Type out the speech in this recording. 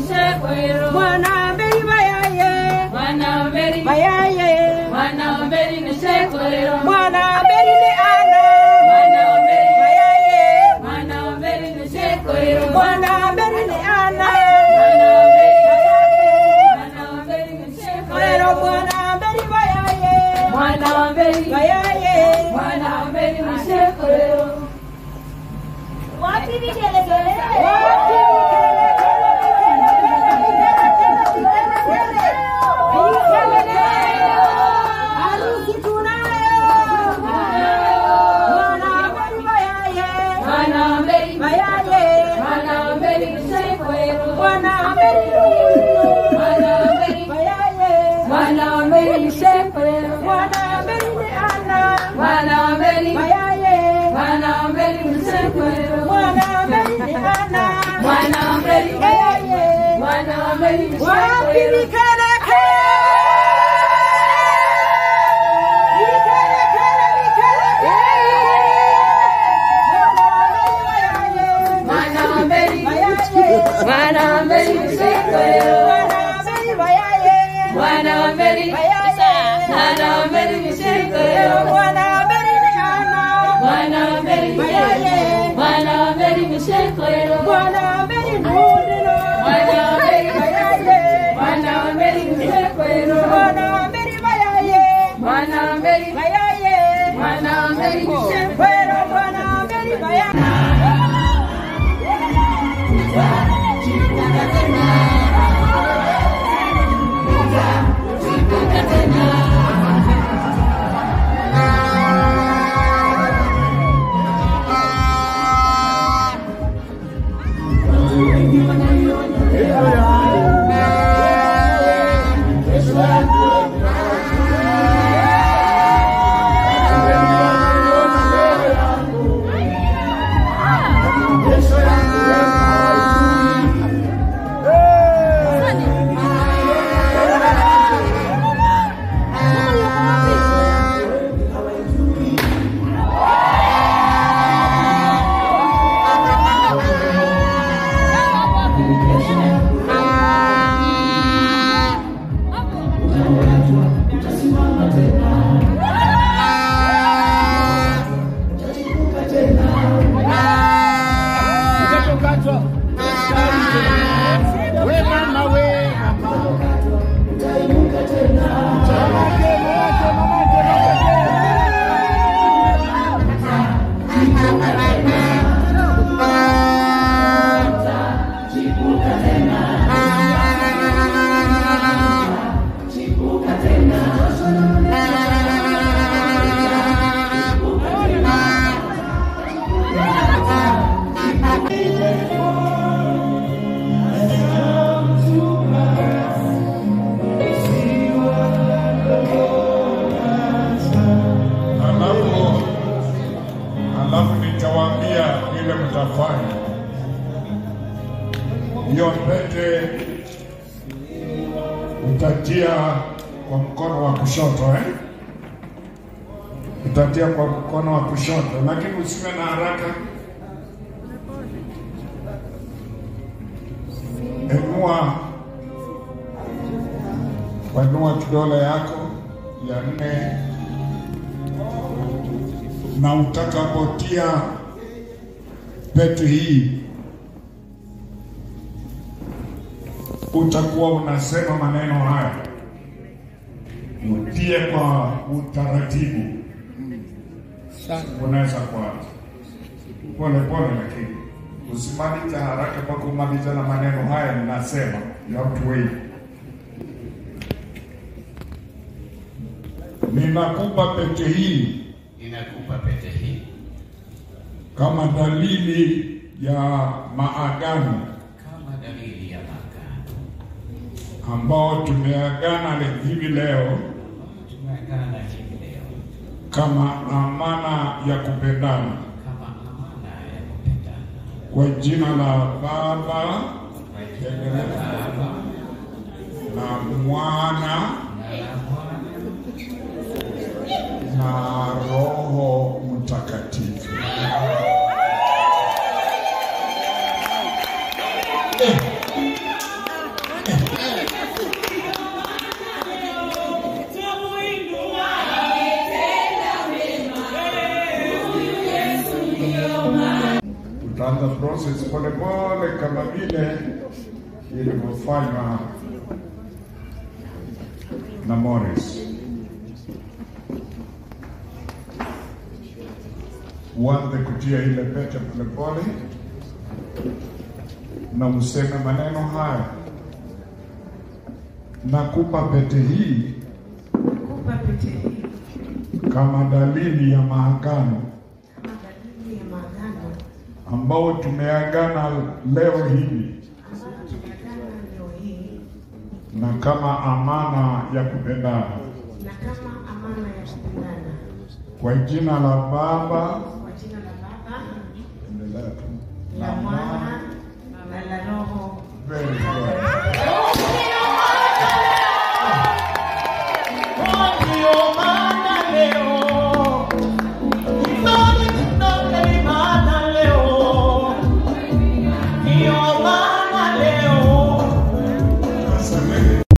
Shekwero. Mwana mberi bayaye. Mwana mberi. Bayaye. Mwana mberi ni Shekwero. Mwana mberi ni ana. Mwana mberi. Bayaye. Mwana mberi ni Shekwero. Mwana mberi ni ana. Mwana mberi. Mwana mberi ni Shekwero. Pero mwana mberi bayaye. Mwana mberi. Bayaye. Mwana mberi ni Shekwero. Wapi vigelegele? Harusi tunayo. Mwana mberi bayaye. Mwana mberi. Bayaye. Mwana mberi ni Shekwero. Mwana mberi Mwana mberi. bayaye. Mwana mberi ni Shekwero. Mwana mberi ni ana. Mwana mberi. Bayaye. Mwana mberi ni Shekwero. Mwana mberi ni ana. Mwana mberi. Bayaye. Mwana mberi ni Wapi Shekwero. vikeleke? Vikelekele, vikeleke. Mwana mberi. Bayaye. Mwana mberi ni Shekwero. Mwana mberi bayaye. Mwana mberi. Bayaye. Mwana mberi ni Shekwero. Mwana mberi ni ana. Mwana mberi. Bayaye. Mwana mberi ni Shekwero. Mwana mberi nundino. Mwana mberi. Bayaye. Mwana mberi ni Shekwero. Mwana mberi bayaye. Mwana mberi. Bayaye. Mwana mberi ni Shekwero. Pero mwana mberi bayaye. Alafu alafu nitawaambia vile mtafanya. Hiyo pete utatia kwa mkono wa kushoto eh? Utatia kwa mkono wa kushoto, lakini usiwe na haraka. Inua, wainua kidole yako ya nne na utakapotia pete hii utakuwa unasema maneno haya, utie kwa utaratibu. Unaweza kuanza pole pole, lakini usimalize haraka mpaka umalize na maneno haya. Ninasema you have to wait. Ninakupa pete hii Ninakupa pete hii kama dalili ya maagano kama dalili ya maagano ambao tumeagana le- hivi leo tumeagana hivi leo kama amana ya kupendana kama amana ya kupendana kwa jina la Baba kwa jina la Baba na Mwana na la Mwana na Roho Mtakatifu. uliofanywa na Morris. Uanze kutia ile pete polepole na useme maneno haya: nakupa pete hii Nakupa pete hii kama dalili ya maagano kama dalili ya maagano ambao tumeagana leo hii ambayo tumeagana leo hii na kama amana ya kupendana na kama amana ya kupendana kwa jina la Baba kwa jina la Baba endelea tu. la Mwana na la Roho Very good.